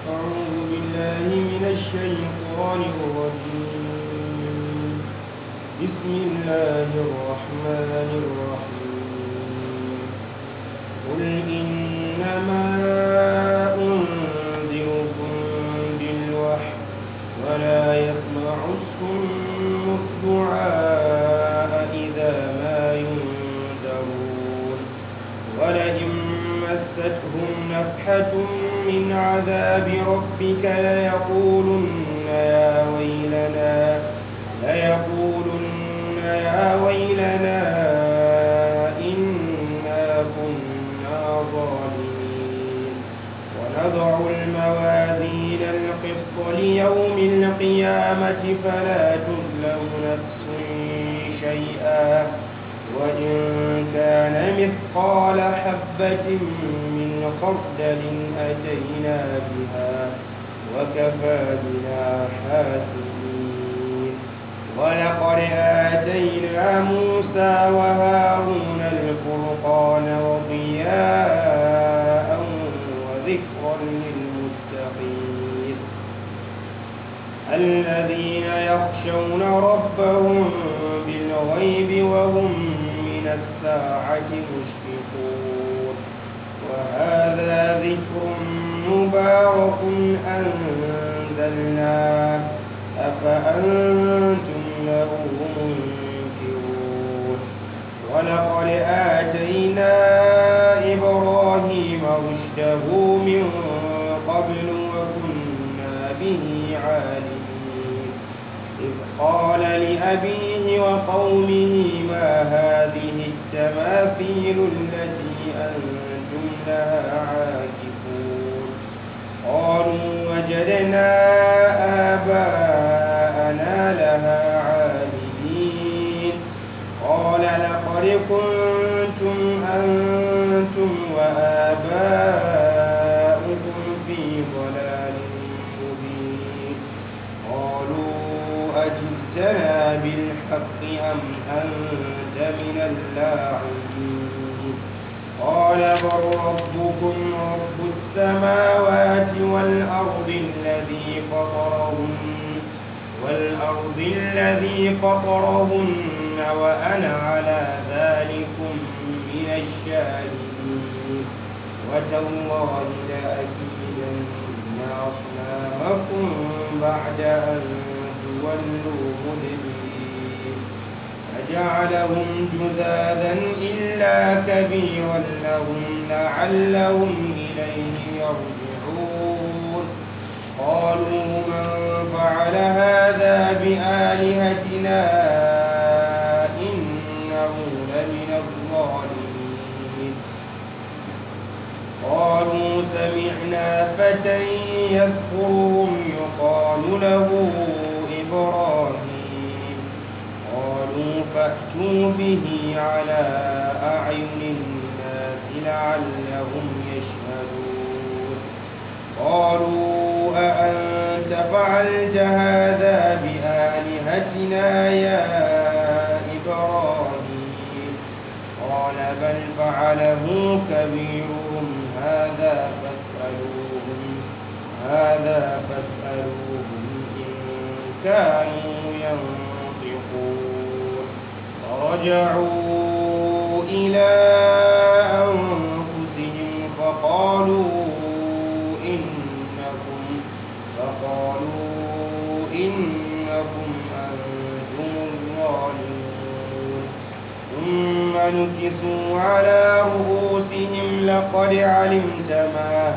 أعوذ بالله من الشيطان الرجيم بسم الله الرحمن الرحيم قل إنما أنذركم بالوحي ولا يسمع الصم الدعاء إذا ما ينذرون ولئن مستهم نفحة من عذاب ربك ليقولن يا ويلنا ليقولن يا ويلنا إنا كنا ظالمين ونضع الموازين القسط ليوم القيامة فلا تظلم نفس شيئا وإن كان مثقال حبة من خردل أتينا بها وكفى بنا حاسبين ولقد آتينا موسى وهارون الفرقان وضياء وذكرا للمتقين الذين يخشون ربهم بالغيب وهم من الساعة مشفقون وهذا ذكر مبارك أنزلناه أفأنتم له منكرون ولقد آتينا إبراهيم رشده من قبل وكنا به عالمين إذ قال لأبيه وقومه ما هذه التماثيل التي أنتم لها عاكفون قالوا وجدنا آباءنا لها عابدين قال لقد كنتم أنتم وآباؤكم في ضلال مبين قالوا أجئتنا بالحق أم أنت من اللاعبين قال بل ربكم رب السماوات والأرض الذي فطرهن والأرض الذي فطرهن وأنا على ذلكم من الشاهدين وتالله لأكيدن أصنامكم بعد أن تولوا مدبرين فجعلهم جذاذا إلا كبيرا لهم لعلهم إليه يرجعون قالوا من فعل هذا بآلهتنا إنه لمن الظالمين قالوا سمعنا فتى يذكرهم يقال له إبراهيم قالوا فأتوا به على أعين الناس لعلهم يشهدون قالوا أأنت فعلت هذا بآلهتنا يا إبراهيم قال بل فعله كبيرهم هذا فاسألوهم هذا فاسألوهم إن كانوا ينطقون فرجعوا إلى أنفسهم فقالوا إنكم فقالوا إنكم أنتم الظالمون ثم نكسوا على رؤوسهم لقد علمت ما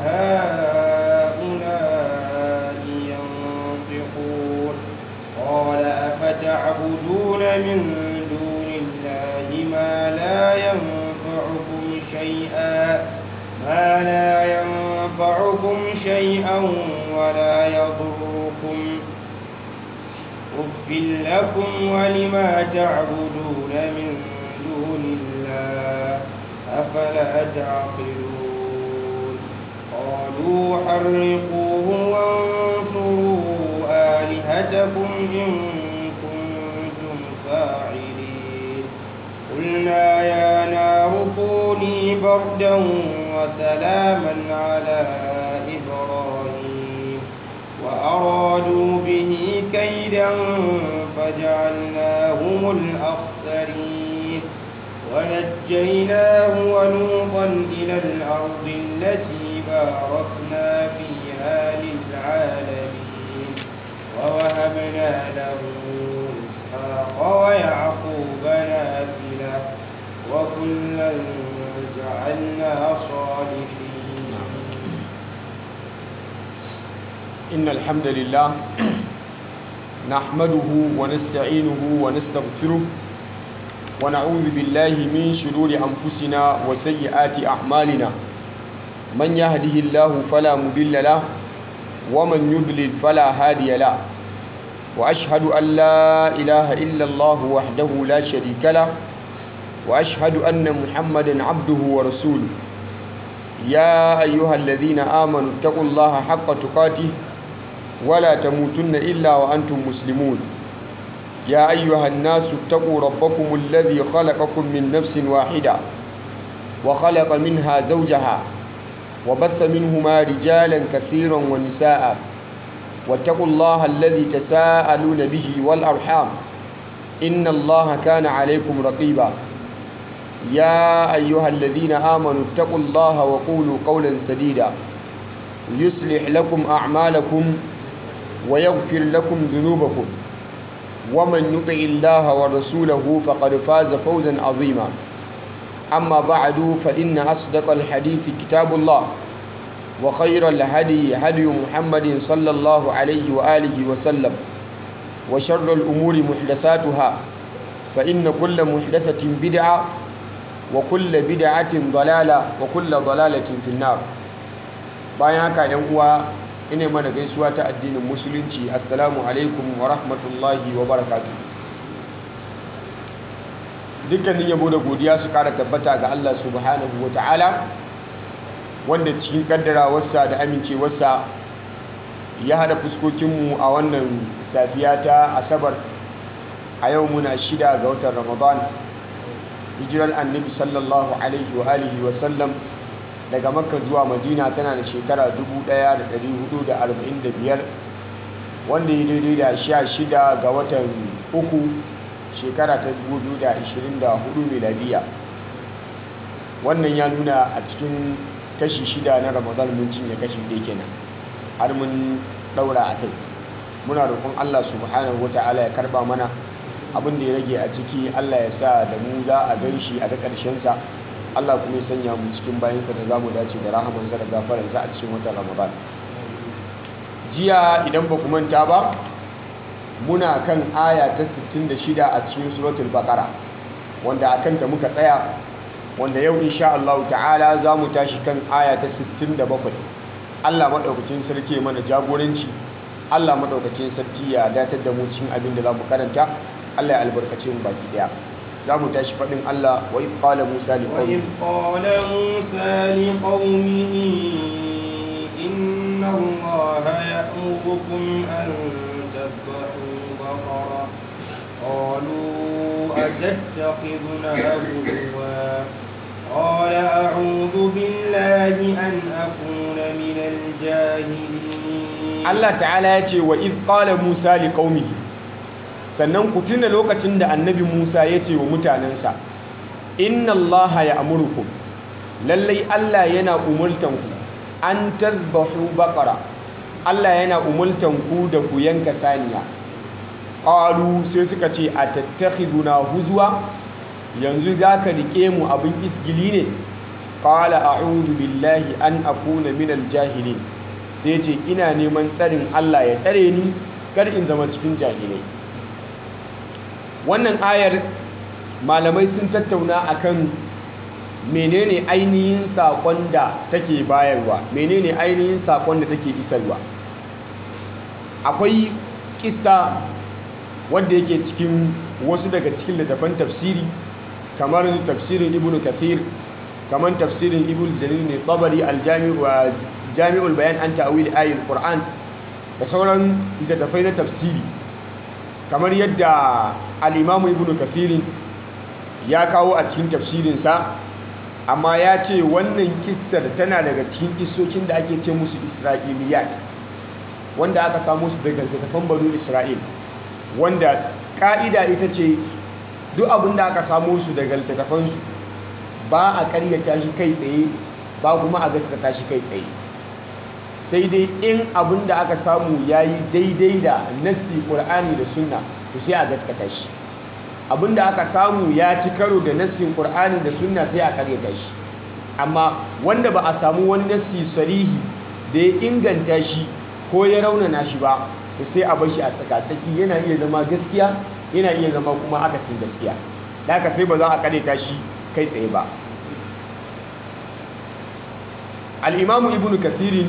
هؤلاء ينطقون قال أفتعبدون من دون الله ما لا ينفعكم شيئا ما لا ينفعكم شيئا ولا يضركم أف لكم ولما تعبدون من دون الله أفلا تعقلون قالوا حرقوه وانصروا آلهتكم إن كنتم فاعلين قلنا يا نار كوني بردا وسلاما على إبراهيم الأخسرين ونجيناه ولوطا إلى الأرض التي باركنا فيها للعالمين ووهبنا له إسحاق ويعقوب نافلة وكلا جعلنا صالحين إن الحمد لله نحمده ونستعينه ونستغفره ونعوذ بالله من شرور أنفسنا وسيئات أعمالنا من يهده الله فلا مضل له ومن يضلل فلا هادي له وأشهد أن لا إله إلا الله وحده لا شريك له وأشهد أن محمدا عبده ورسوله يا أيها الذين آمنوا اتقوا الله حق تقاته ولا تموتن إلا وأنتم مسلمون يا أيها الناس اتقوا ربكم الذي خلقكم من نفس واحدة وخلق منها زوجها وبث منهما رجالا كثيرا ونساء واتقوا الله الذي تساءلون به والأرحام إن الله كان عليكم رقيبا يا أيها الذين آمنوا اتقوا الله وقولوا قولا سديدا يصلح لكم أعمالكم ويغفر لكم ذنوبكم ومن يطع الله ورسوله فقد فاز فوزا عظيما أما بعد فإن أصدق الحديث كتاب الله وخير الهدي هدي محمد صلى الله عليه وآله وسلم وشر الأمور محدثاتها فإن كل محدثة بدعة وكل بدعة ضلالة وكل ضلالة في النار bayan haka yan uwa ina mana gaisuwa ta addinin musulunci assalamu alaikum wa rahmatullahi wa barakatuh dukkanin yabo da godiya su kara tabbata ga Allah subhanahu wa ta'ala wanda cikin kaddarawarsa da amincewarsa ya hada fuskokinmu a wannan safiya ta asabar a yau muna shida ga watan ramadan hijirar annabi sallallahu alaihi wa alihi wa sallam daga makka zuwa madina tana da shekara 1445 wanda ya daidai da sha shida ga watan uku shekara ta 2024 miladiya wannan ya nuna a cikin kashi shida na ramadan mun cinye kashi ɗaya kenan har mun ɗaura a kai muna roƙon allah subhanahu wa ta'ala ya karɓa mana abin da ya rage a ciki allah ya sa da mu za a gan shi a ga ƙarshensa Allah kuma ya sanya mu cikin bayansa da za mu dace da rahamansa da gafaransa a cikin watan Ramadan. Jiya idan ba ku manta ba, muna kan aya ta 66 a cikin suratul Baqara wanda a kanta muka tsaya wanda yau insha Allah ta'ala za mu tashi kan aya ta 67. Allah maɗaukacin sarki mana jagoranci, Allah maɗaukacin sarki ya datar da mu cikin abin da za mu karanta, Allah ya albarkace mu baki ɗaya. za mu tashi faɗin Allah wa iz qala Musa li وإذ قال موسى لقومه إن الله يأمركم أن تذبحوا بقرة قالوا أتتخذنا هزوا قال أعوذ بالله أن أكون من الجاهلين Allah ta'ala ya ce wa iz qala Musa li qaumihi sannan ku tuna lokacin da annabi Musa ya ce wa mutanensa inna Allah ya amurkum lallai Allah yana umultanku an tazbahu baqara Allah yana umultanku da ku yanka saniya qalu sai suka ce atattakhiduna huzwa yanzu zaka rike mu abin isgili ne qala a'udhu billahi an akuna minal jahilin sai ce ina neman tsarin Allah ya tsare ni kar in zama cikin jahilai wannan ayar malamai sun tattauna akan menene ainihin sakon da take bayarwa menene ainihin sakon da take isarwa akwai kissa wanda yake cikin wasu daga cikin littafan tafsiri kamar tafsirin ibnu kathir kamar tafsirin ibnu jarir ne tabari aljami'ul bayan an ta'awil ayatul qur'an da sauran littattafai na tafsiri kamar yadda al'imamu ibn kathirin ya kawo a cikin tafsirinsa amma ya ce wannan kissar tana daga cikin kissokin da ake ce musu isra'iliyat wanda aka samu su daga littattafan banu isra'il wanda ka'ida ita ce duk abin da aka samo su daga littattafansu ba a karyata shi kai tsaye ba kuma a gaskata shi kai tsaye sai dai in abin da aka samu ya yi daidai da nassi ƙur'ani da sunna to sai a gaskata shi abin da aka samu ya ci karo da nassin ƙur'ani da sunna sai a karyata shi amma wanda ba a samu wani nassi sarihi da ya inganta shi ko ya raunana shi ba to sai a bar shi a tsakatsaki yana iya zama gaskiya yana iya zama kuma akasin gaskiya da haka sai ba za a karyata shi kai tsaye ba al'imamu ibn kathirin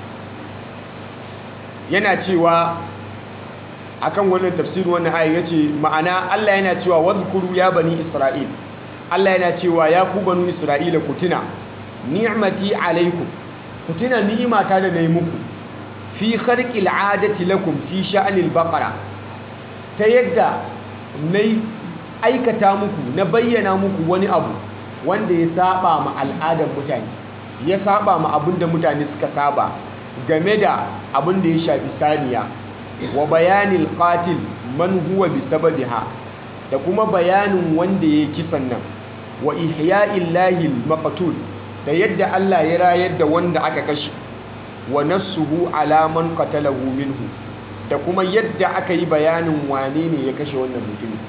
yana cewa akan wannan tafsirin wannan aya yace ma'ana Allah yana cewa wadhkuru ya bani isra'il Allah yana cewa ya ku banu isra'ila ku tuna ni'mati alaikum ku tuna ni'imata da nayi muku fi kharqil adati lakum fi sha'nil baqara ta yadda nayi aikata muku na bayyana muku wani abu wanda ya saba ma al'adar mutane ya saba ma abinda mutane suka saba game da abin da ya shafi saniya wa bayanin qatil man huwa bi sababiha da kuma bayanin wanda ya kisan nan wa ihya'il maqtul da yadda Allah ya rayar da wanda aka kashe wa nassuhu ala man qatalahu minhu da kuma yadda aka yi bayanin wane ne ya kashe wannan mutumin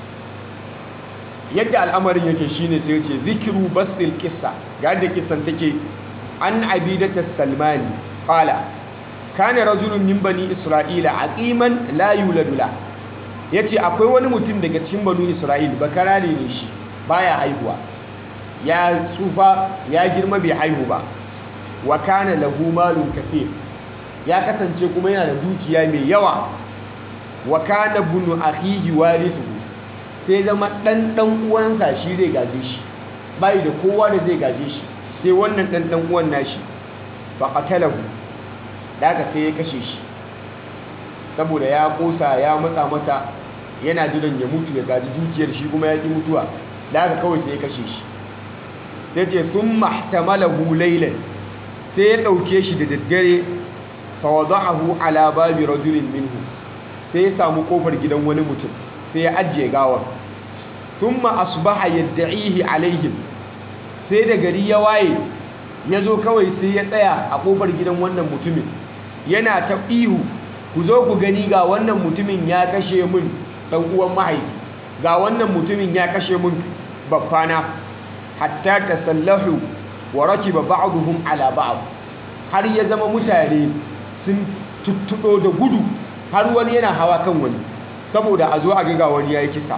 yadda al'amarin yake shine sai ce zikiru basil kissa ga da kissan take an abidata salmani qala kana rajulun min bani isra'ila aqiman la yuladu la yace akwai wani mutum daga cikin banu isra'il bakarare ne shi baya haihuwa ya tsufa ya girma bai haihu ba wa kana lahu malun kathir ya kasance kuma yana da dukiya mai yawa wa kana bunu akhihi warithu sai zama dan dan uwansa shi zai gaje shi bai da kowa da zai gaje shi sai wannan dan dan uwan nashi fa qatalahu daga sai ya kashe shi saboda ya kosa ya matsa masa yana jiran ya mutu ya gaji dukiyar shi kuma ya ki mutuwa daga kawai sai ya kashe shi sai ce sun mahtamalahu laylan sai ya dauke shi da daddare fa wada'ahu ala babi rajulin minhu sai ya samu kofar gidan wani mutum sai ya ajiye gawar thumma asbaha yad'ihi alaihim sai da gari ya waye ya zo kawai sai ya tsaya a kofar gidan wannan mutumin yana ta ihu ku zo ku gani ga wannan mutumin ya kashe min dan uwan mahaifi ga wannan mutumin ya kashe min baffana hatta tasallahu wa rakiba ba'dhum ala ba'd har ya zama mutane sun tuttudo da gudu har wani yana hawa kan wani saboda a zo a ga wani yayi kisa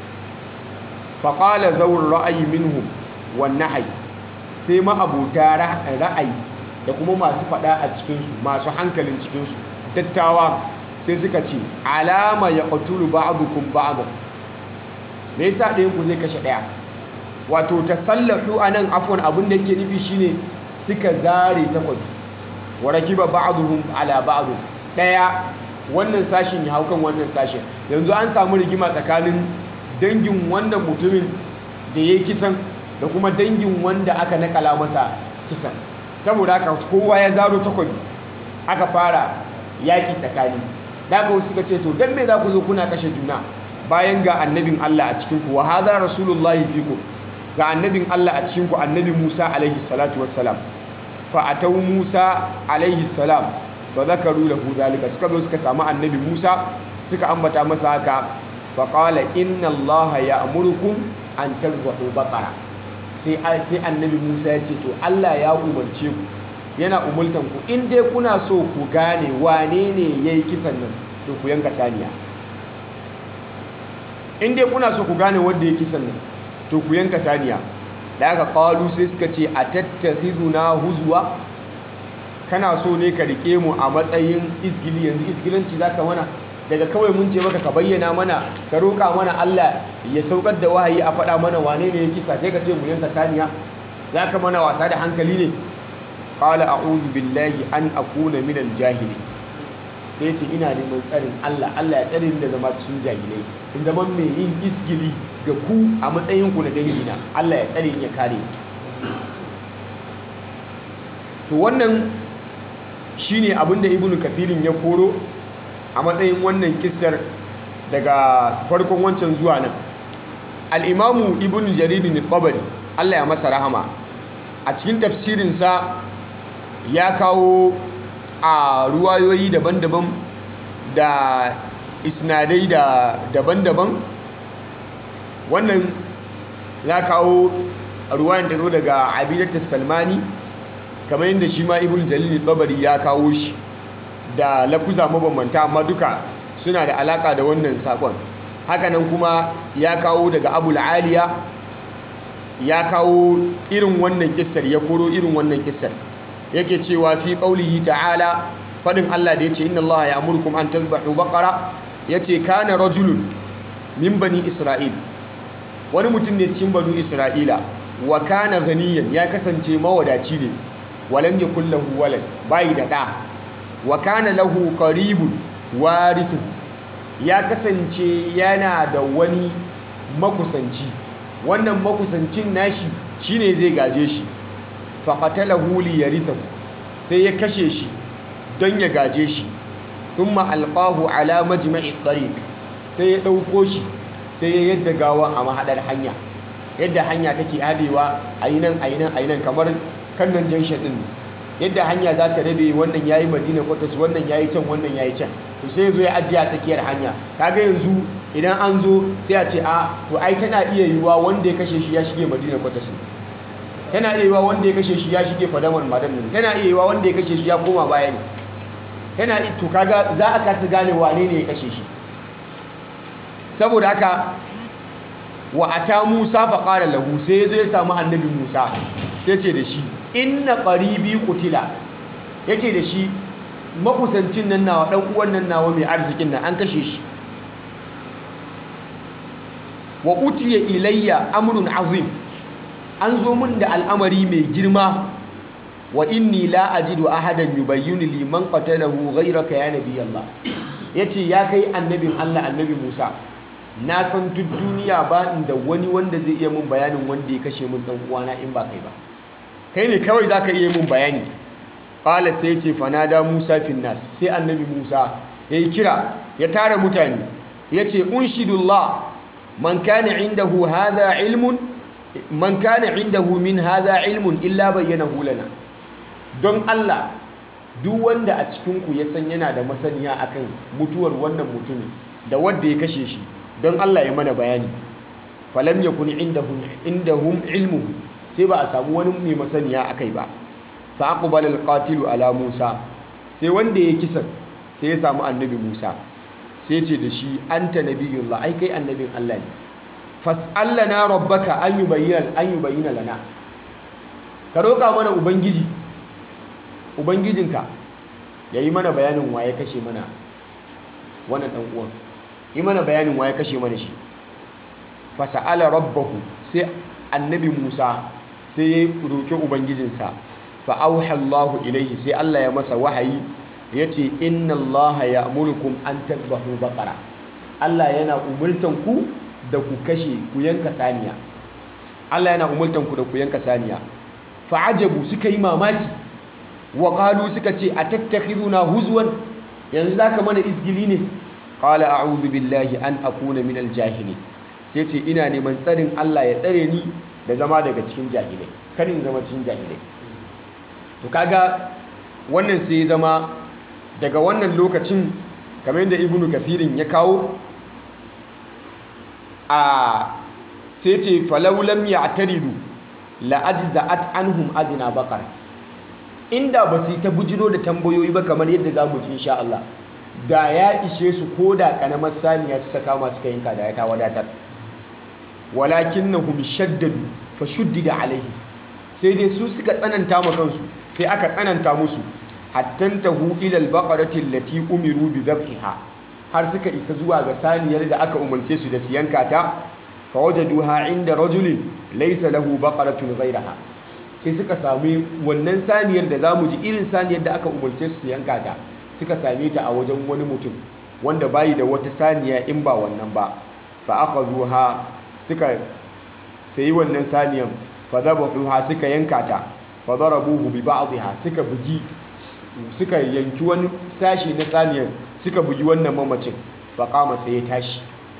faqala zawur ra'ayi minhum wan nahy sai ma abota ra'ayi da kuma masu fada a cikinsu masu hankalin cikinsu dattawa sai suka ce alama ya ƙatulu ba'adukum ba'adan me yasa ɗayan ku zai kashe ɗaya wato tasallahu anan afwan abin da yake nufi shine suka zare takwabi wa rakiba ba'duhum ala ba'd ɗaya wannan sashin ya hau kan wannan sashin yanzu an samu rigima tsakanin dangin wannan mutumin da ya kisan da kuma dangin wanda aka nakala masa kisan saboda haka kowa ya zaro takwabi aka fara yaƙi tsakani da aka suka ce to don me za ku zo kuna kashe juna bayan ga annabin Allah a cikinku wa haza rasulullahi fiku ga annabin Allah a cikinku annabi Musa alaihi salatu wassalam fa atau Musa alaihi salam fa zakaru lahu zalika suka zo suka samu annabi Musa suka ambata masa haka fa qala inna Allah ya'murukum an tazbahu baqara sai sai annabi Musa ya ce to Allah ya umarce ku yana umultan ku in dai kuna so ku gane wane ne yayi kisan nan to ku yanka saniya in dai kuna so ku gane wanda yayi kisan nan to ku yanka saniya da aka qalu sai suka ce atattakhizuna huzwa kana so ne ka rike mu a matsayin isgili yanzu isgilanci zaka mana daga kawai mun ce maka ka bayyana mana ka roƙa mana Allah ya saukar da wahayi a faɗa mana wane ne ya kisa sai ka ce mu yanka saniya za ka mana wasa da hankali ne qala a'udhu billahi an akuna minal jahili sai ce ina neman tsarin Allah Allah ya tsare ni da zama cikin jahilai in zama mai yin isgili ga ku a matsayin ku na dangina Allah ya tsare ni ya kare to wannan shine abinda ibnu kathirin ya koro a matsayin wannan kissar daga farkon wancan zuwa nan al'imamu ibn jaririn tabari allah ya masa rahama a cikin tafsirinsa ya kawo a ruwayoyi daban-daban da isnadai da daban-daban wannan ya kawo ruwayan da zo daga abidatta salmani kamar yadda shi ma ibn jalil tabari ya kawo shi da lafuza mabambanta amma duka suna da alaka da wannan sakon hakanan kuma ya kawo daga abul aliya ya kawo irin wannan kissar ya koro irin wannan kissar yake cewa fi qaulihi ta'ala fadin Allah da yace inna Allah ya'murukum an tadhbahu baqara yace kana rajulun min bani isra'il wani mutum ne cikin banu isra'ila wa kana ghaniyan ya kasance mawadaci ne walam yakul lahu walad bai da da wa kana lahu qaribun warithu ya kasance yana da wani makusanci wannan makusancin nashi shine zai gaje shi faqatalahu li yarithahu sai ya kashe shi don ya gaje shi thumma alqahu ala majma'i tariq sai ya dauko shi sai ya yadda gawa a mahadar hanya yadda hanya take hadewa ayinan ayinan ayinan kamar kannan junction din yadda hanya za ta rabe wannan yayi madina kwatas wannan yayi can wannan yayi can to sai zo ya ajiye a tsakiyar hanya kaga yanzu idan an zo sai a ce a to ai tana iya yiwuwa wanda ya kashe shi ya shige madina kwatas tana iya yiwuwa wanda ya kashe shi ya shige fadamar madan ne tana iya yiwuwa wanda ya kashe shi ya koma baya ne tana to kaga za a kasa gane wane ne ya kashe shi saboda haka wa ata Musa fa qala lahu sai yazo ya samu annabi Musa sai ce da shi inna qaribi qutila yace da shi makusancin nan nawa dan uwan nan nawa mai arzikin nan an kashe shi wa utiya ilayya amrun azim an zo min da al'amari mai girma wa inni la ajidu ahadan yubayyinu li man qatalahu ghayraka ya nabi Allah yace ya kai annabin Allah annabi Musa na san duk duniya ba da wani wanda zai iya mun bayanin wanda ya kashe mun dan uwana in ba kai ba kai ne kawai zaka iya mun bayani qala sai ce fanada Musa fin nas sai annabi Musa yayi kira ya tara mutane yace unshidullah man kana indahu hadha ilmun man kana indahu min hadha ilmun illa bayyanahu lana don Allah duk wanda a cikin ku ya san yana da masaniya akan mutuwar wannan mutumin da wanda ya kashe shi don Allah ya mana bayani falam yakun indahum indahum ilmu sai ba a samu wani mai masaniya akai ba fa aqbala alqatilu ala Musa sai wanda ya kisan sai ya samu annabi Musa sai ce da shi anta nabiyullah ai kai annabin Allah ne fas'alna rabbaka an yubayyana an yubayyana lana ka roka mana ubangiji ubangijinka yayi mana bayanin waye kashe mana wannan dan uwan yi mana bayanin waye kashe mana shi fasa'ala rabbahu sai annabi Musa sai ya roki ubangijinsa fa auha Allahu ilaihi sai Allah ya masa wahayi yace inna Allaha ya'murukum an tadhbahu baqara Allah yana umurtan ku da ku kashe ku yanka saniya Allah yana umurtan ku da ku yanka saniya fa ajabu suka yi mamaki wa qalu suka ce atattakhiduna huzwan yanzu zaka mana izgili ne qala a'udhu billahi an akuna min aljahili sai ce ina neman tsarin Allah ya tsare ni da zama daga cikin jahilai kar in zama cikin jahilai to kaga wannan sai zama daga wannan lokacin kamar yadda ibnu kathirin ya kawo a sai ce falau lam ya'taridu la ajza'at anhum adna baqar inda ba su ta bujiro da tambayoyi ba kamar yadda za mu ji insha Allah da ya ishe su ko da kanamar saniya suka kama suka yanka da ya ta wadatar walakin na hum shaddadu fa shuddida alaihi sai dai su suka tsananta ma kansu sai aka tsananta musu hattan tahu ila albaqarati allati umiru bi dhabhiha har suka isa zuwa ga saniyar da aka umarce su da su yanka ta fa wajaduha inda rajulin laysa lahu baqaratun ghayraha sai suka sami wannan saniyar da zamu ji irin saniyar da aka umarce su su yanka ta suka same ta a wajen wani mutum wanda bayi da wata saniya in ba wannan ba fa akhadhuha suka sayi wannan saniyan fa dhabahuha suka yanka ta fa darabuhu bi ba'dihha suka bugi suka yanki wani sashi na saniyan suka bugi wannan mamacin fa qama sai ya tashi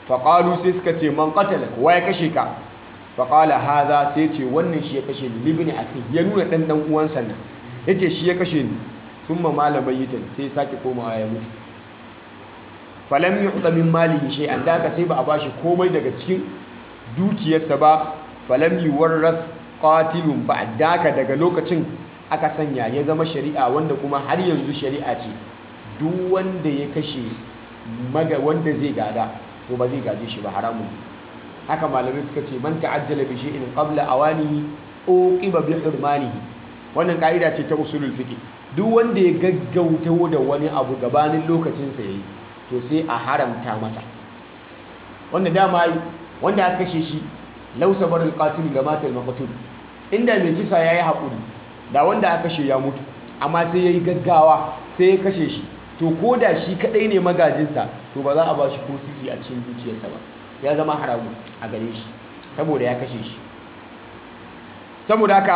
faƙalu sai suka ce man qatala wa ya kashe ka faƙala haza sai ce wannan shi ya kashe ni libni akhi ya nuna ɗan ɗan uwansa nan ya ce shi ya kashe ni sun ma malamai yi sai sake komawa ya mutu falam yi min malihi shay'an da haka sai ba a bashi komai daga cikin dukiyarsa ba falam yi warras qatilun ba da haka daga lokacin aka sanya ya zama shari'a wanda kuma har yanzu shari'a ce duk wanda ya kashe maga wanda zai gada to ba zai gaje shi ba haramun haka malamai suka ce man ta'ajjala bi shay'in qabla awanihi uqiba bi hurmanihi wannan ka'ida ce ta usulul fiqh duk wanda ya gaggauta da wani abu gabanin lokacin sa yayi to sai a haramta masa wanda dama wanda aka kashe shi law sabar al-qatil ga matal maqtul inda mai kisa yayi hakuri da wanda aka kashe ya mutu amma sai yayi gaggawa sai ya kashe shi to ko da shi kadai ne magajinsa to ba za a ba shi ko sisi a cikin dukiyarsa ba ya zama haramu a gare shi saboda ya kashe shi saboda haka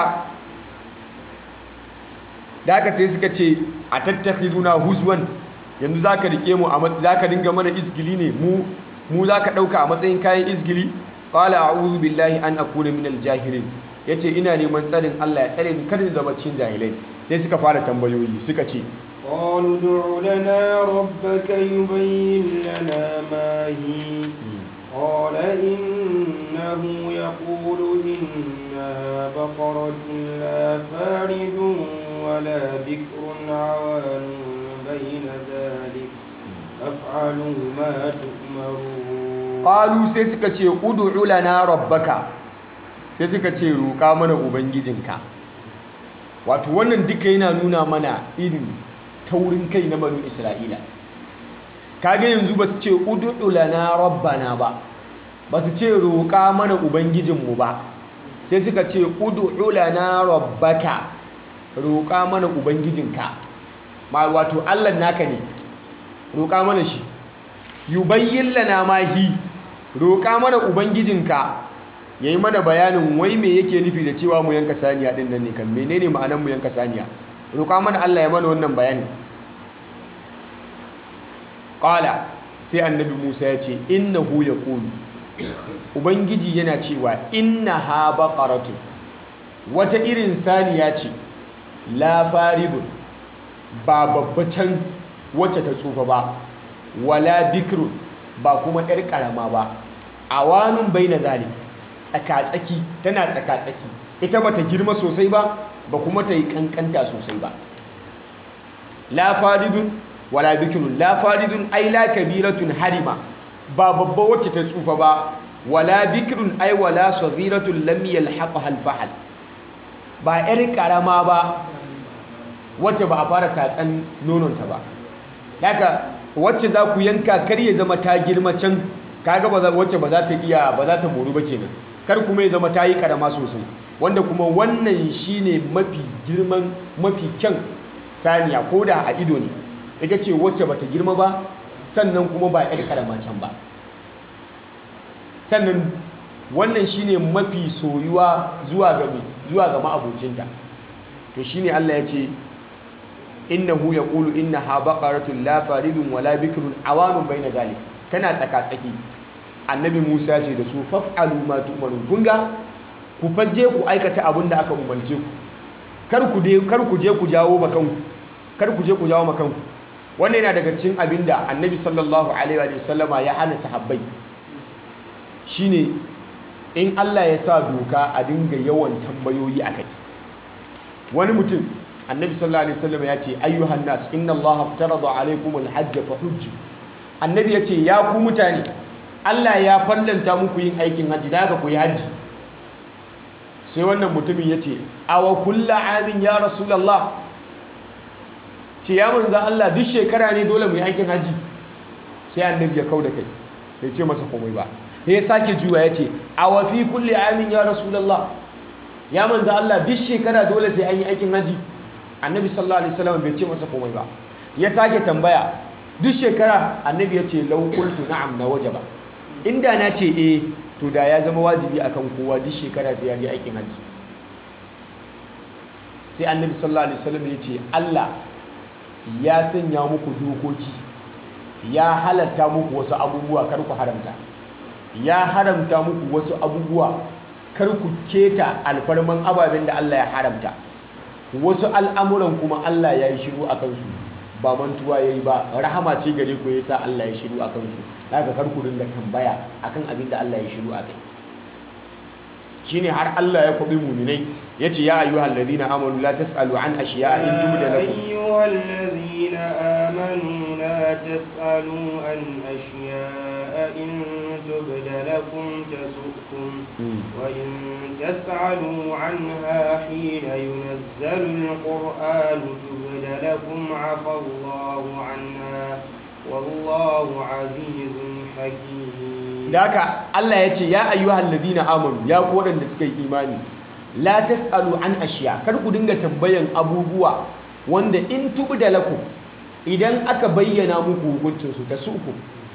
da haka sai suka ce a tattakhizuna huzwan yanzu zaka rike mu a zaka dinga mana izgili ne mu mu zaka dauka a matsayin kayan izgili qala a'udhu billahi an akuna minal jahilin yace ina neman tsarin Allah ya tsare ni kada ni zama cikin jahilai sai suka fara tambayoyi suka ce قالوا ادع لنا ربك يبين لنا ما هي قال إنه يقول إنها بقرة لا فارد ولا بكر عوان بين ذلك فافعلوا ما تؤمرون qalu sai suka ce ud'u lana rabbaka sai suka ce roƙa mana ubangijinka wato wannan duka yana nuna mana irin taurin kai na banu isra'ila kaga yanzu ba su ce ud'u lana rabbana ba ba su ce roƙa mana ubangijinmu ba sai suka ce ud'u lana rabbaka roƙa mana ubangijinka ma wato Allah naka ne roƙa mana shi yubayyin lana ma hi roƙa mana ubangijinka yayi mana bayanin wai me yake nufi da cewa mu yanka saniya din nan ne kan menene ma'anar mu yanka saniya roƙa mana Allah ya mana wannan bayani qala sai annabi Musa ya ce innahu yaqulu ubangiji yana cewa innaha baqaratun wata irin saniya ce la faridun ba babbacin wacce ta tsufa ba wala bikrun ba kuma yar karama ba awanun baina zalik tsaka-tsaki tana tsaka-tsaki ita bata girma sosai ba ba kuma ta yi kankanta sosai ba la faridun wala bikirun la faridun ai la kabiratun harima ba babba wacce ta tsufa ba wala bikirun ai wala saghiratun lam yalhaqha al ba yar karama ba wacce ba a fara tatsan nononta ba haka wacce za ku yanka kar ya zama ta girma can kaga ba wacce ba za ta iya ba za ta moru ba kenan kar kuma ya zama ta yi karama sosai wanda kuma wannan shine mafi girman mafi kyan saniya ko da a ido ne ita ce wacce ba ta girma ba sannan kuma ba yar karama can ba sannan wannan shine mafi soyuwa zuwa ga zuwa ga ma'abocinta to shine Allah ya ce innahu yaqulu innaha baqaratun la faridun wala bikrun awanun baina zalik tana tsaka tsaki annabi Musa ya ce da su faf'alu ma tu'marun kun ga ku faje ku aikata abin da aka umarce ku kar ku je kar ku je ku jawo makanku kar ku je ku jawo makanku wannan yana daga cikin abin da annabi sallallahu alaihi wa sallama ya hana sahabbai shine in Allah ya sa doka a dinga yawan tambayoyi akai wani mutum annabi sallallahu alaihi wasallam ya ce ayyuhan nas inna allaha aftarada alaikum alhajj fa hujju annabi ya ce ya ku mutane Allah ya fallanta muku yin aikin haji da haka ku yi haji sai wannan mutumin ya ce awa kulla amin ya rasulullah ce ya manzo Allah duk shekara ne dole mu yi aikin haji sai annabi ya kauda kai bai ce masa komai ba sai ya sake juwa ya ce awa fi kulli amin ya rasulullah ya manzo Allah duk shekara dole sai an yi aikin haji annabi sallallahu alaihi wasallam bai ce masa komai ba ya sake tambaya duk shekara annabi ya ce law qultu na'am na wajaba inda na ce eh to da ya zama wajibi akan kowa duk shekara sai ya je aikin haji sai annabi sallallahu alaihi wasallam ya ce Allah ya sanya muku dokoki ya halatta muku wasu abubuwa kar ku haramta ya haramta muku wasu abubuwa kar ku keta alfarman ababen da Allah ya haramta wasu al'amuran kuma Allah ya yi shiru a kansu ba mantuwa ya yi ba rahama ce gare ku ya sa Allah ya shiru a kansu daga kar ku dinga tambaya akan abin da Allah ya shiru a kai shine har Allah ya kwabi muminai yace ya ayyuhal ladina amanu la tasalu an ashiya'a in tubda lakum ayyuhal ladina amanu la tasalu an ashiya'a in tubda lakum tasukum wa in tasalu anha hina yunazzalu alquran tubda lakum afa Allahu anha wallahu azizun hakim da haka Allah ya ce ya ayyuhal ladina amanu ya ku waɗanda suka yi imani la tasalu an ashiya kar ku dinga tambayan abubuwa wanda in tubda lakum idan aka bayyana muku hukuncin su ta suku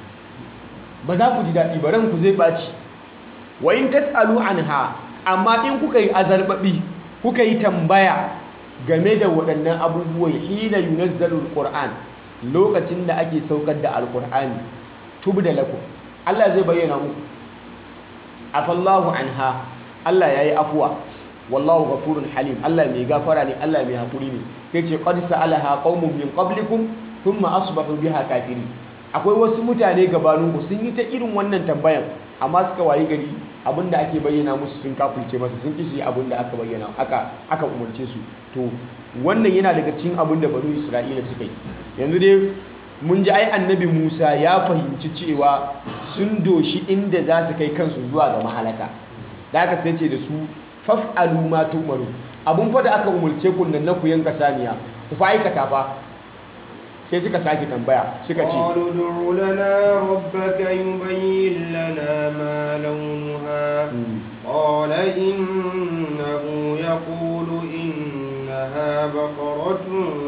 ba za ku ji daɗi ba ranku zai ɓaci wa in tasalu anha amma in kuka yi azarbabi kuka yi tambaya game da waɗannan abubuwan hina yunazzalu alquran lokacin da ake saukar da alqur'ani tubda lakum Allah zai bayyana muku afallahu anha Allah yayi afuwa wallahu ghafurun halim Allah mai gafara ne Allah mai hakuri ne yace qad sa'alaha qaumun min qablikum thumma asbahu biha kafirin akwai wasu mutane gabaninku sun yi ta irin wannan tambayan amma suka wayi gari abinda ake bayyana musu sun kafulce masa sun kishi abinda aka bayyana aka aka umarce su to wannan yana daga cikin abinda banu Isra'ila suka yi yanzu dai mun ji ai annabi Musa ya fahimci cewa sun doshi inda za su kai kansu zuwa ga mahalaka da aka sai ce da su faf'alu ma tu'maru abun fa da aka umarce ku nan na ku yanka saniya ku fa aikata fa sai suka sake tambaya suka ce قالوا ادع لنا ربك يبين لنا ما لونها قال إنه يقول إنها بقرة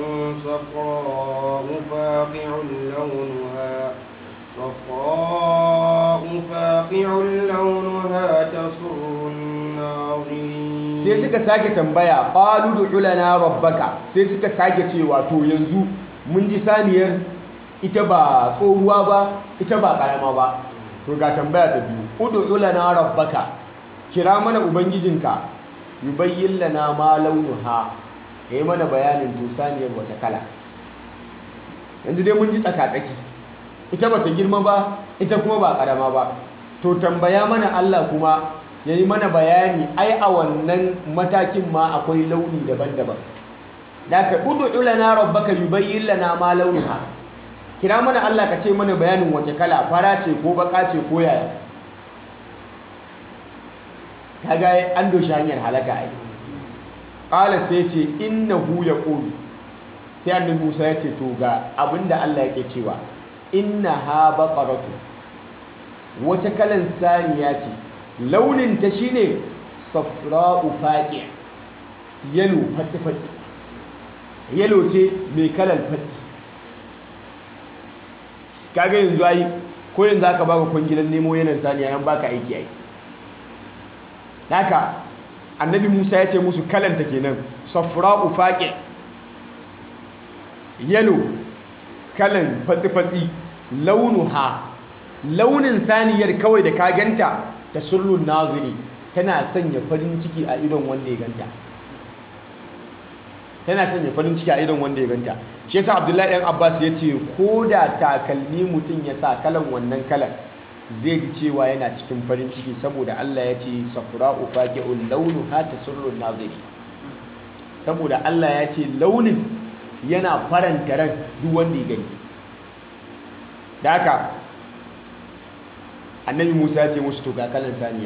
صفراء فاقع لونها صفراء فاقع لونها تسر الناظرين sai suka sake tambaya qalu du'u lana rabbaka sai suka sake cewa to yanzu mun ji saniyar ita ba tsohuwa ba ita ba karama ba to ga tambaya ta biyu ud'u lana rabbaka kira mana ubangijinka yubayyin lana ma launuha yayi mana bayanin to saniyar wata kala yanzu dai mun ji tsaka-tsaki ita bata girma ba ita kuma ba karama ba to tambaya mana Allah kuma ya yi mana bayani ai a wannan matakin ma akwai launi daban-daban da ka udu lana rabbaka yubayyin lana ma launuha kira mana Allah ka ce mana bayanin wace kala fara ce ko baka ce ko yaya kaga an doshi hanyar halaka ai qala sai ce innahu yaqulu sai annabi Musa ya ce to ga abinda Allah yake cewa innaha baqaratu wata kalan saniya ce launin ta shine safra'u faqi yalo fatsi fatsi yalo ce mai kalan fatsi kaga yanzu ai ko yanzu aka baka kwangilan nemo yanan saniya yan baka aiki ai haka annabi Musa ya ce musu kalanta kenan safra'u faqi yalo kalan fatsi fatsi launuha launin saniyar kawai da ka ganta ta surrun naziri tana sanya farin ciki a idon wanda ya ganta tana sanya farin ciki a idon wanda ya ganta shi yasa abdullahi ɗan abbas ya ce ko da takalmi mutum ya sa kalan wannan kalan zai ji cewa yana cikin farin ciki saboda allah ya ce safra'u faqi'un launuha tasurrun naziri saboda allah ya ce launin yana faranta ran duk wanda ya gani da haka annabi musa ya ce musu to ga kalan saniya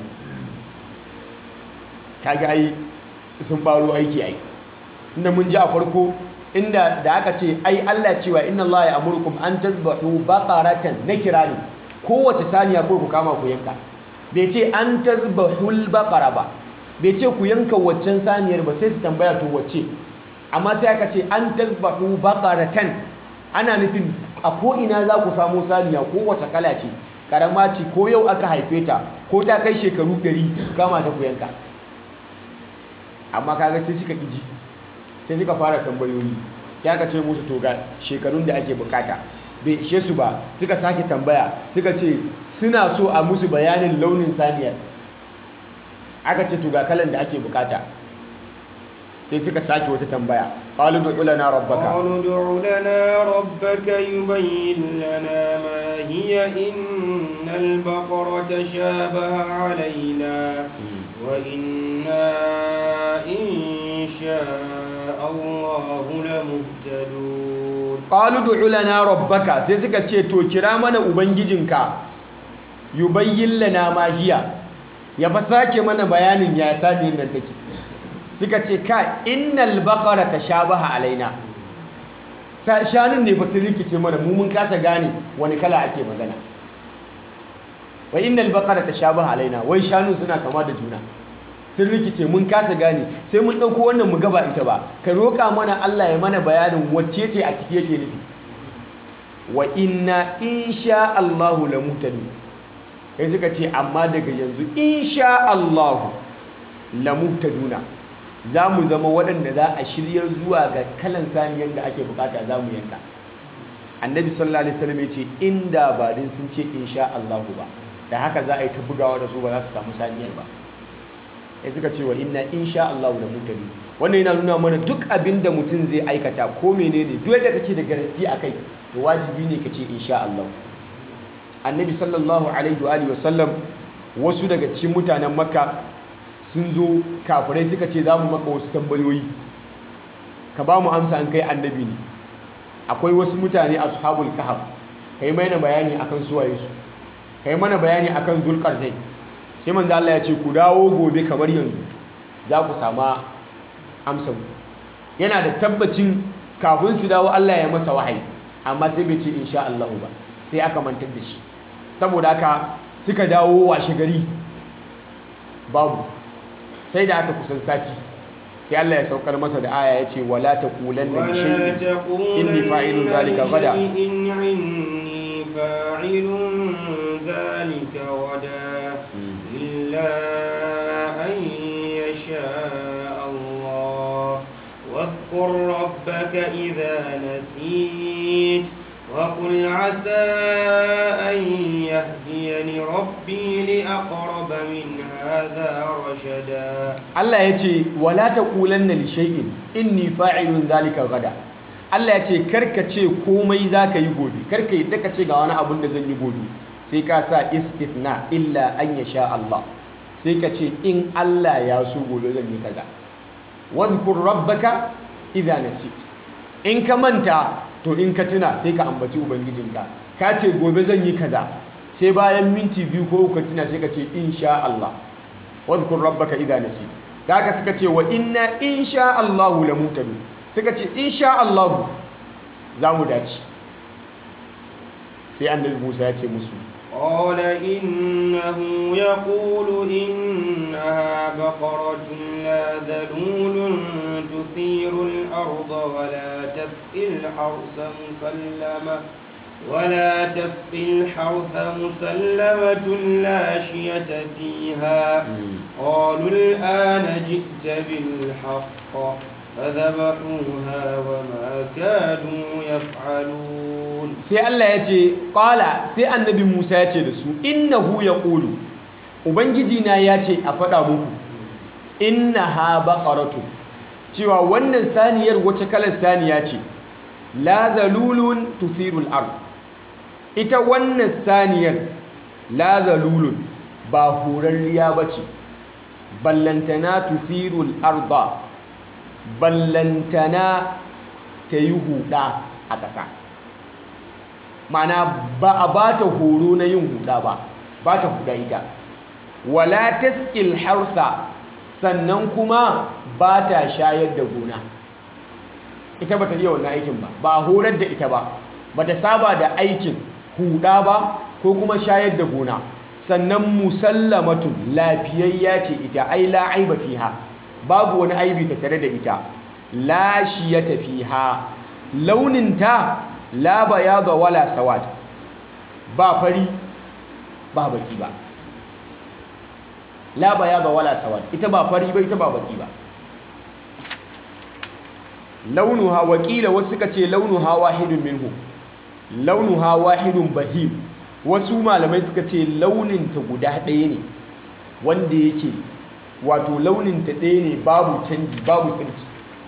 kaga ai sun faro aiki ai inda mun ji a farko inda da aka ce ai Allah cewa inna Allah ya amurkum an tazbahu baqaratan nakira ne kowace saniya ko ku kama ku yanka bai ce an tazbahul baqara ba bai ce ku yanka waccan saniyar ba sai su tambaya to wacce amma sai aka ce an tazbahu baqaratan ana nufin a ko ina za ku samu saniya kowace kala ce karama ce ko yau aka haife ta ko ta kai shekaru 100 kama ta ku yanka amma kaga sai suka ƙiji sai suka fara tambayoyi ya ka ce musu to ga shekarun da ake bukata bai ishe su ba suka sake tambaya suka ce suna so a musu bayanin launin saniyar aka ce to ga kalan da ake bukata sai suka sake wata tambaya qalu du'u lana rabbaka قالوا ادع لنا ربك يبين لنا ما هي إن البقرة تشابه علينا وإنا إن شاء الله لمهتدون qalu du'u lana rabbaka sai suka ce to kira mana ubangijinka yubayyin lana ma hiya ya fa sake mana bayanin ya saniyar nan take suka ce ka innal baqara tashabaha alaina sa shanun ne fa su rikice mana mu mun kasa gane wani kala ake magana wa innal baqara tashabaha alaina wai shanu suna kama da juna sun rikice mun kasa gane sai mun ɗauko wannan mu gaba ita ba ka roƙa mana Allah ya mana bayanin wacce ce a ciki yake nufi wa inna insha Allahu la muhtadu sai suka ce amma daga yanzu insha Allahu la muhtaduna za mu zama waɗanda za a shiryar zuwa ga kalan saniyar da ake bukata za mu yanka annabi sallallahu alaihi wasallam ya ce inda ba din sun ce insha Allahu ba da haka za a yi ta bugawa da su ba za su samu saniyar ba sai suka ce wa inna insha Allah da mutane wannan yana nuna mana duk abin da mutum zai aikata ko menene duk yadda kake da garanti akai to wajibi ne ka ce insha Allah annabi sallallahu alaihi wa alihi wasallam wasu daga cikin mutanen makka sun zo kafirai suka ce za mu maka wasu tambayoyi ka ba mu amsa an kai annabi ne akwai wasu mutane ashabul kahf kai mana bayani akan suwaye su kai mana bayani akan zulqarnain sai manzo Allah ya ce ku dawo gobe kamar yanzu za ku sama amsa yana da tabbacin kafin su dawo Allah ya masa wahayi amma sai bai ce insha Allah ba sai aka mantar da shi saboda haka suka dawo washe gari babu sai da aka kusan sati sai Allah ya saukar masa da aya ya ce wala taqulanna li ولا shay'in inni fa'ilun zalika gada لشيء عني فاعل ذلك غدا إلا أن يشاء الله واذكر ربك إذا نسيت وقل عسى أن يهديني ربي لأقرب من هذا رشدا Allah ya ce wala taqulanna li shay'in inni fa'ilun zalika gada Allah ya ce karka ce komai zaka yi gobe karka yi ka ce ga wani abun da zan yi gobe sai ka sa istithna illa an yasha Allah sai ka ce in Allah ya so gobe zan yi kaza wadhkur rabbaka idza nasit in ka manta to in ka tuna sai ka ambaci ubangijinka ka ce gobe zan yi kaza sai bayan minti biyu ko uku ka tuna sai ka ce insha Allah wadhkur rabbaka idza nasit da haka suka ce wa inna insha Allah la mutadu suka ce insha Allah za mu dace sai annabi Musa ya ce musu قال إنه يقول إنها بقرة لا ذلول تثير الأرض ولا تسقي الحرث مسلمة ولا تسقي الحرث مسلمة لا شية فيها قالوا الآن جئت بالحق فذبحوها وما كانوا يفعلون sai Allah ya ce ƙala sai annabi Musa ya ce da su innahu yaqulu ubangiji na ya ce a faɗa muku innaha baqaratu cewa wannan saniyar wace kalar saniya ce la zalulun tuthirul ard ita wannan saniyar la zalulun ba horarriya bace ballantana tuthirul arda ballantana ta yi huda a ƙasa ma'ana ba a ba ta horo na yin huda ba ba ta huda ita wala taskil harsa sannan kuma ba ta shayar da gona ita ba ta yi wannan aikin ba ba a horar da ita ba ba ta saba da aikin huda ba ko kuma shayar da gona sannan musallamatun lafiyayya ce ita ai la aiba fiha babu wani aibi ta tare da ita la shiyata fiha launinta la bayada wala sawad ba fari ba baki ba la bayada wala sawad ita ba fari ba ita ba baki ba launuha wakila wasu suka ce launuha wahidun minhu launuha wahidun bahim wasu malamai suka ce launinta guda ɗaya ne wanda yake wato launinta ɗaya ne babu canji babu tsirki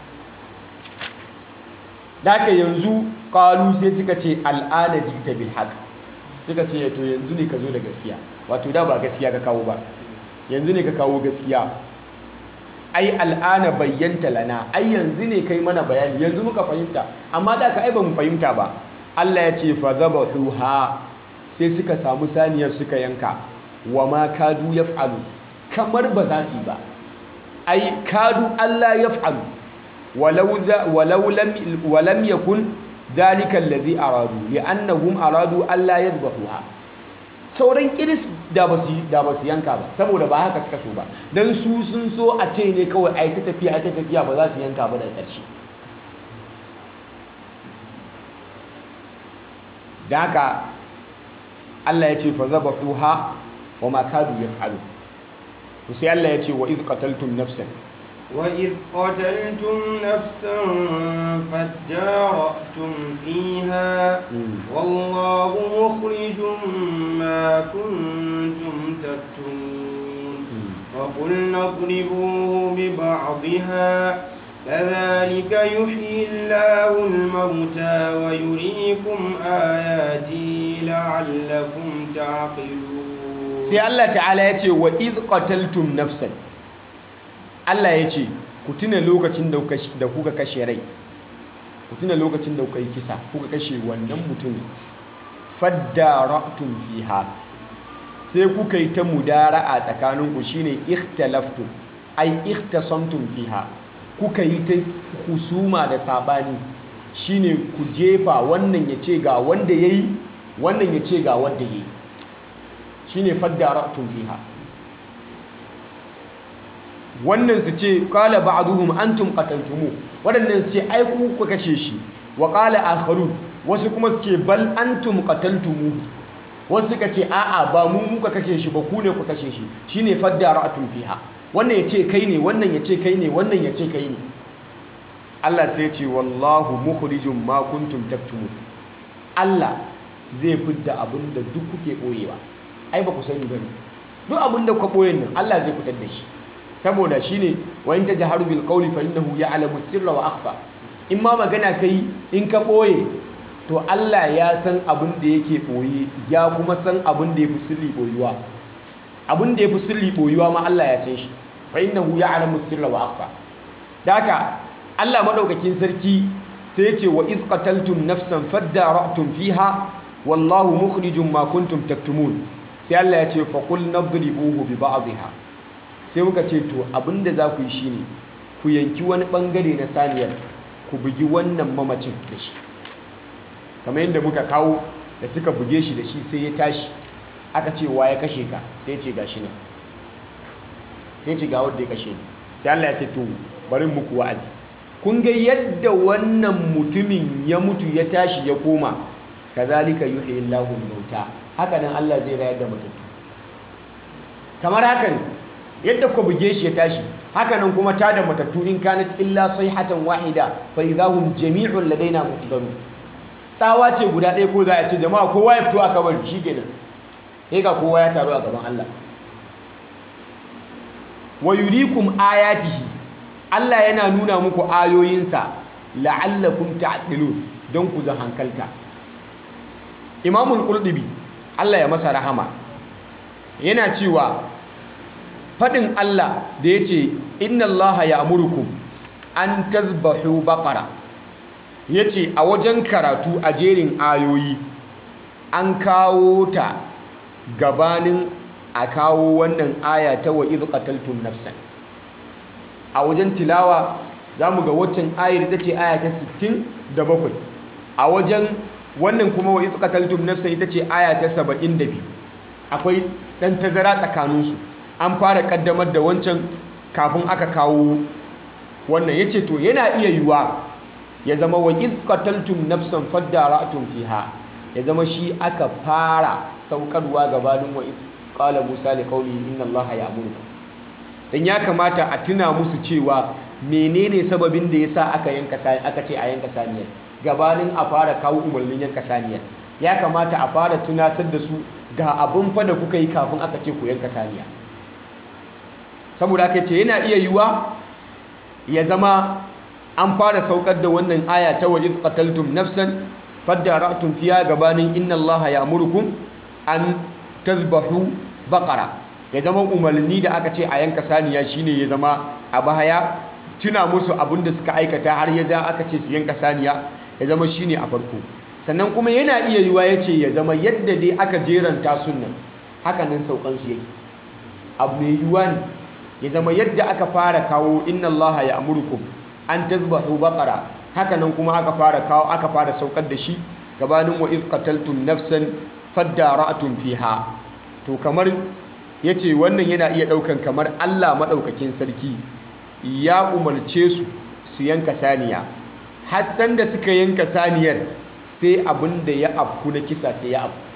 daga yanzu ƙalu sai suka ce al'ada jikta bil haq suka ce to yanzu ne ka zo da gaskiya wato da ba gaskiya ka kawo ba yanzu ne ka kawo gaskiya ai al'ana bayyanta lana ai yanzu ne kai mana bayani yanzu muka fahimta amma da ka ai ba mu fahimta ba Allah ya ce fa zabahuha sai suka samu saniyar suka yanka wa ma kadu yaf'alu kamar ba za su yi ba ai kadu Allah yaf'alu walau walau lam walam yakun dhalika alladhi aradu li'annahum aradu Allah yadhbahuha sauran kiris da ba su da ba su yanka ba saboda ba haka suka so ba dan su sun so a ce ne kawai ai ta tafiya ai ta tafiya ba za su yanka ba daga ƙarshe da haka Allah ya ce fa zabahuha wa ma kadu yaf'alu to sai Allah ya ce wa iz qataltum nafsan وإذ قتلتم نفسا فادارأتم فيها والله مخرج ما كنتم تكتمون وقلنا اضربوه ببعضها كذلك يحيي الله الموتى ويريكم آياته لعلكم تعقلون sai Allah ta'ala ya ce wa iz qataltum nafsan Allah ya ce ku tuna lokacin da kuka kashe rai ku tuna lokacin da kuka yi kisa kuka kashe wannan mutumin faddara'tum fiha sai kuka yi ta mudara'a tsakaninku shine ikhtalaftum ai ikhtasamtum fiha kuka yi ta husuma da sabani shine ku jefa wannan ya ce ga wanda yayi wannan ya ce ga wanda yayi shine faddara'tum fiha wannan su ce qala ba'duhum antum qataltumu wadannan su ce ai ku ku kashe shi wa qala akharun wasu kuma su ce bal antum qataltumu wasu suka ce a'a ba mu muka kashe shi ba ku ne ku kashe shi shine faddara'tum fiha wannan ya ce kai ne wannan ya ce kai ne wannan ya ce kai ne Allah sai ya ce wallahu mukhrijum ma kuntum taktumun Allah zai fidda abin da duk kuke boyewa ai ba ku sani bane duk abin da ku boyen nan Allah zai fitar da shi saboda shine wa in tajharu bil qawli fa innahu ya'lamu sirra wa akhfa in ma magana kai in ka boye to Allah ya san abin da yake boye ya kuma san abin da yafi sirri boyuwa abin da yafi sirri boyuwa ma Allah ya san shi fa innahu ya'lamu sirra wa akhfa daka Allah madaukakin sarki sai ya ce wa iz qataltum nafsan fadara'tum fiha wallahu mukhrijum ma kuntum taktumun sai Allah ya ce fa qul nadribuhu bi ba'dihha sai muka ce to abinda za ku yi shine ku yanki wani bangare na saniyar ku bugi wannan mamacin da shi kamar yadda muka kawo da suka buge shi da shi sai ya tashi aka ce wa ya kashe ka sai ce gashi nan sai ce ga wanda ya kashe ni sai Allah ya ce to bari muku wa'azi kun ga yadda wannan mutumin ya mutu ya tashi ya koma kazalika yuhyi Allahu mauta haka nan Allah zai rayar da matattu kamar haka ne yadda ku buge shi ya tashi haka nan kuma ta da matattu in kanat illa sayhatan wahida fa idahum jami'un ladaina muhdarun tsawa ce guda ɗaya ko za a ce jama'a kowa ya fito a kabari shikenan sai ga kowa ya taru a gaban Allah wa yurikum ayatihi Allah yana nuna muku ayoyinsa la'allakum ta'qilun don ku zan hankalta Imamul Qurtubi Allah ya masa rahama yana cewa fadin Allah da yace inna Allaha ya'murukum an tazbahu baqara yace a wajen karatu a jerin ayoyi an kawo ta gabanin a kawo wannan aya ta wa idh qataltum nafsan a wajen tilawa za mu ga waccan ayar ita ce aya ta 67 a wajen wannan kuma wa izqataltum nafsan ita ce aya ta 72 akwai dan tazara tsakaninsu an fara kaddamar da wancan kafin aka kawo wannan yace to yana iya yiwa ya zama wa izqataltum nafsan fadara'tum fiha ya zama shi aka fara saukarwa gabanin wa qala musa liqaulihi inna allaha ya'murukum dan ya kamata a tuna musu cewa menene sababin da yasa aka yanka aka ce a yanka saniyar gabanin a fara kawo umarnin yanka saniyar ya kamata a fara tunatar da su ga abin fa da kuka yi kafin aka ce ku yanka saniya saboda aka ce yana iya yiwa ya zama an fara saukar da wannan aya ta wa iz qataltum nafsan fadara'tum fiha gabanin inna allaha ya'murukum an tazbahu baqara ya zama umarni da aka ce a yanka saniya shine ya zama a baya tuna musu abin da suka aikata har ya ja aka ce su yanka saniya ya zama shine a farko sannan kuma yana iya yiwa ya ce ya zama yadda dai aka jeranta sunan hakanan saukansu yake abu mai yiwuwa ne ya zama yadda aka fara kawo inna allaha ya amurkum an tazbahu baqara hakanan kuma aka fara kawo aka fara saukar da shi gabanin wa iz qataltum nafsan fadara'tum fiha to kamar yace wannan yana iya daukan kamar Allah madaukakin sarki ya umarce su su yanka saniya har san da suka yanka saniyar sai abin da ya afku na kisa sai ya afku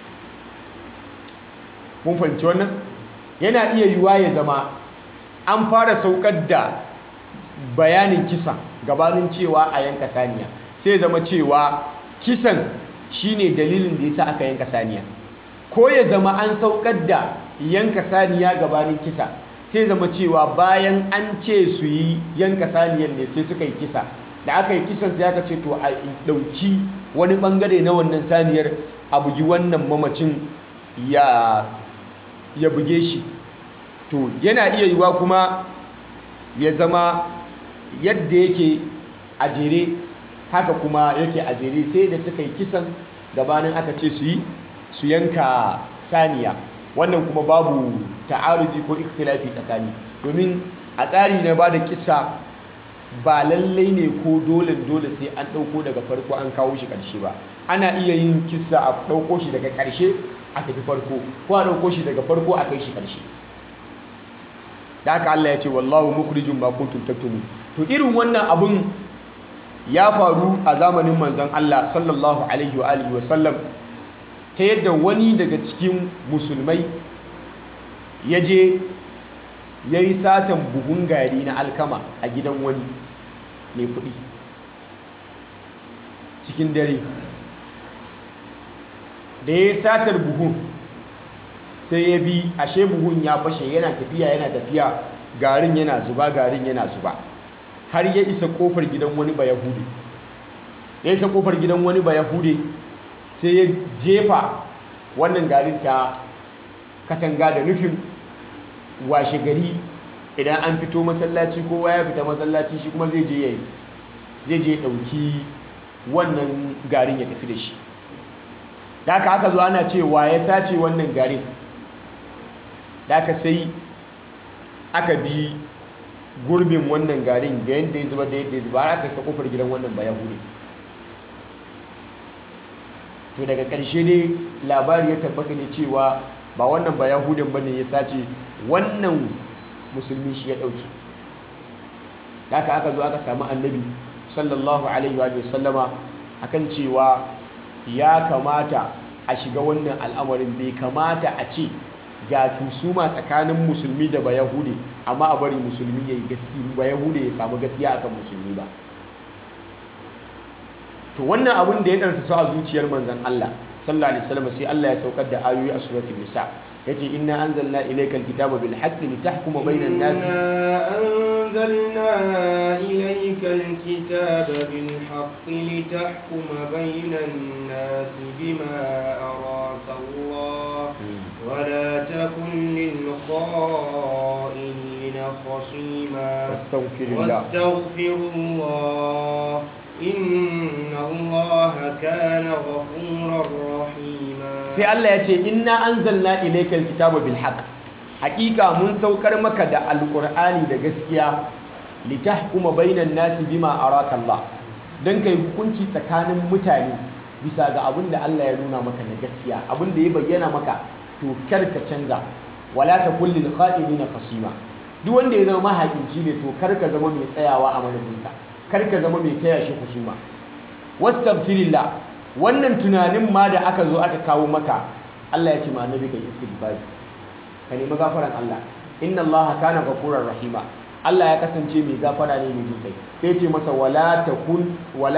mun fahimci wannan yana iya yiwuwa ya zama an fara saukar da bayanin kisa gabanin cewa a yanka saniya sai zama cewa kisan shine dalilin da yasa aka yanka saniya ko ya zama an saukar da yanka saniya gabanin kisa sai zama cewa bayan an ce su yi yanka saniyar ne sai suka yi kisa da aka yi kisan sai aka ce to a ɗauki wani ɓangare na wannan saniyar a bugi wannan mamacin ya ya buge shi to yana iya yiwa kuma ya zama yadda yake a jere haka kuma yake a jere sai da suka yi kisan gabanin aka ce su yi su yanka saniya wannan kuma babu ta'arudi ko ikhtilafi tsakani domin a tsari na ba da kisa ba lallai ne ko dole dole sai an ɗauko daga farko an kawo shi ƙarshe ba ana iya yin kisa a ɗauko shi daga ƙarshe a tafi farko ko a ɗauko shi daga farko a kai shi ƙarshe da haka Allah ya ce wallahu mukhrijum ma kuntum taktumun to irin wannan abun ya faru a zamanin manzon Allah sallallahu alaihi wa alihi wa sallam ta yadda wani daga cikin musulmai ya je ya yi satan buhun gari na alkama a gidan wani mai kuɗi cikin dare da ya yi satar buhun sai ya bi ashe buhun ya fashe yana tafiya yana tafiya garin yana zuba garin yana zuba har ya isa kofar gidan wani ba yahude ya isa kofar gidan wani ba yahude sai ya jefa wannan garin ta katanga da nufin washe gari idan an fito masallaci kowa ya fita masallaci shi kuma zai je ya zai je dauki wannan garin ya tafi da shi da aka aka zo ana cewa ya sace wannan garin da aka sai aka bi gurbin wannan garin da yadda ya zuba da yadda ya zuba har aka isa kofar gidan wannan ba yahudi to daga ƙarshe ne labari ya tabbata ne cewa ba wannan ba yahudin ba ne ya sace wannan musulmi shi ya ɗauki da aka aka zo aka samu annabi sallallahu alaihi wa sallama akan cewa ya kamata a shiga wannan al'amarin bai kamata a ce ga tusuma tsakanin musulmi da bayahude amma a bari musulmi ya yi gaskiya bayahude ya samu gaskiya akan musulmi ba to wannan abin da ya ɗarsa su a zuciyar manzan Allah sallallahu alaihi wasallam sai Allah ya saukar da ayoyi a suratul nisa yace inna anzalna ilayka alkitaba bil haqqi litahkuma bainan nas أنزلنا إليك الكتاب بالحق لتحكم بين الناس بما أراك الله ولا تكن للخائنين خصيما واستغفر الله واستغفر الله إن الله كان غفورا رحيما sai Allah ya ce inna anzalna ilayka alkitaba bil haqq hakika mun saukar maka da alkur'ani da gaskiya litahkuma bainan nasi bima araka Allah dan kai hukunci tsakanin mutane bisa ga abin da Allah ya nuna maka na gaskiya abin da ya bayyana maka to kar ka canza wala takul lil kha'inina khasima duk wanda ya zama mahaƙinci ne to kar ka zama mai tsayawa a madadinsa kar ka zama mai taya shi husuma wastaghfirillah wannan tunanin ma da aka zo aka kawo maka Allah ya ce ma annabi kai istighfar ka nemi gafaran Allah inna Allah kana ghafurar rahima Allah ya kasance mai gafara ne mai jinkai sai ce masa wala takun wala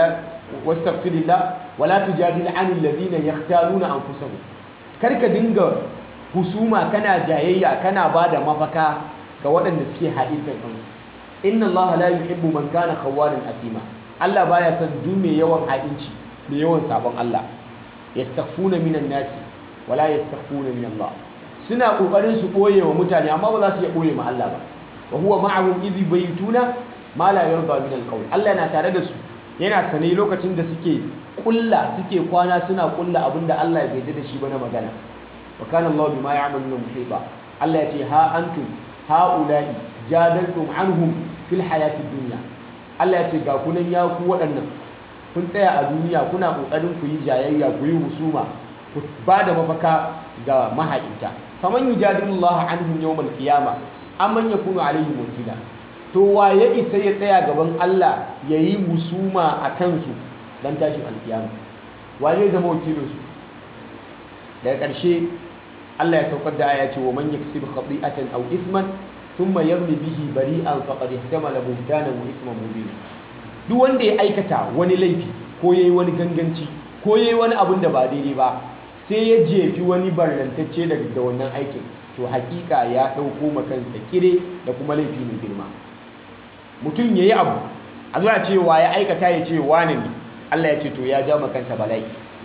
wastaghfirillah wala tujadil anil ladina yahtaluna anfusahum karka dinga husuma kana jayayya kana bada mafaka ga waɗanda suke haɗintar kansu inna Allah la yuhibbu man kana khawwanan athima Allah baya son duk mai yawan haɗinci mai yawan sabon Allah yastaghfuna minan nasi wala yastaghfuna min Allah suna kokarin su boye wa mutane amma ba za su iya boye ma Allah ba wa huwa ma'ahum idh baytuna ma la yarda min al Allah yana tare da su yana sane lokacin da suke kulla suke kwana suna kulla abinda Allah bai yarda da shi ba na magana wa kana Allah bima ya'maluna muhita Allah ya ce ha antum haula'i jadaltum anhum fil hayati dunya Allah ya ce ga kunan ya ku waɗannan kun tsaya a duniya kuna kokarin ku yi jayayya ku yi husuma ku ba da mafaka ga mahaƙinta faman yujadilullah anhum yawmal qiyama amman yakunu alaihim wakila to wa ya isa ya tsaya gaban Allah yayi husuma a kansu dan tashin alkiyama wa zai zama wakilin su daga ƙarshe Allah ya saukar da aya ce wa man yaksib khati'atan aw ithman thumma yarmi bihi bari'an faqad ihtamala buhtanan wa ithman mubina duk wanda ya aikata wani laifi ko yayi wani ganganci ko yayi wani abin da ba daidai ba sai ya jefi wani barnantacce daga da wannan aikin to hakika ya ɗauko makansa kire da kuma laifi mai girma mutum ya yi abu a zuwa cewa ya aikata ya ce wane ne Allah ya ce to ya ja makansa bala'i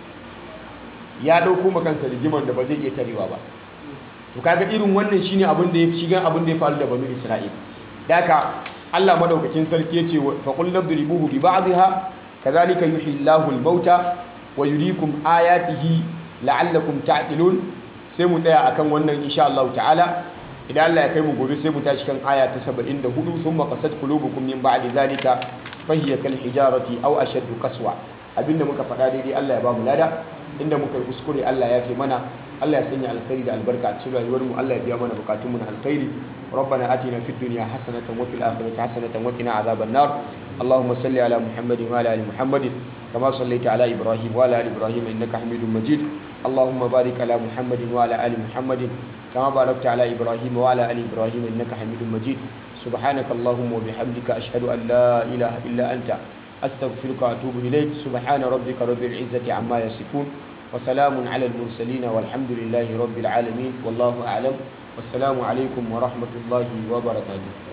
ya ɗauko makansa rigimar da ba zai iya tarewa ba to kaga irin wannan shine abin da ya shiga abin da ya faru da banu Isra'il daka Allah madaukakin sarki ya ce fa qul nadribuhu bi ba'dihha kadhalika yuhyi Allahu al-mauta wa yuriikum ayatihi la'allakum ta'qilun sai mu tsaya akan wannan insha Allah ta'ala idan Allah ya kai mu gobe sai mu tashi kan aya ta 74 thumma qasat qulubukum min ba'di zalika fahiya kal hijarati aw ashaddu qaswa abinda muka faɗa daidai Allah ya ba mu lada inda muka yi kuskure Allah ya fi mana Allah ya sanya alkhairi da albarka a cikin rayuwar mu Allah ya biya mana bukatun mu na alkhairi ربنا آتنا في الدنيا حسنة وفي الآخرة حسنة وقنا عذاب النار اللهم صل على محمد وعلى آل محمد كما صليت على إبراهيم وعلى آل إبراهيم إنك حميد مجيد اللهم بارك على محمد وعلى آل محمد كما باركت على إبراهيم وعلى آل إبراهيم إنك حميد مجيد سبحانك اللهم وبحمدك أشهد أن لا إله إلا أنت أستغفرك وأتوب إليك سبحان ربك رب العزة عما يصفون وسلام على المرسلين والحمد لله رب العالمين والله أعلم والسلام عليكم ورحمة الله وبركاته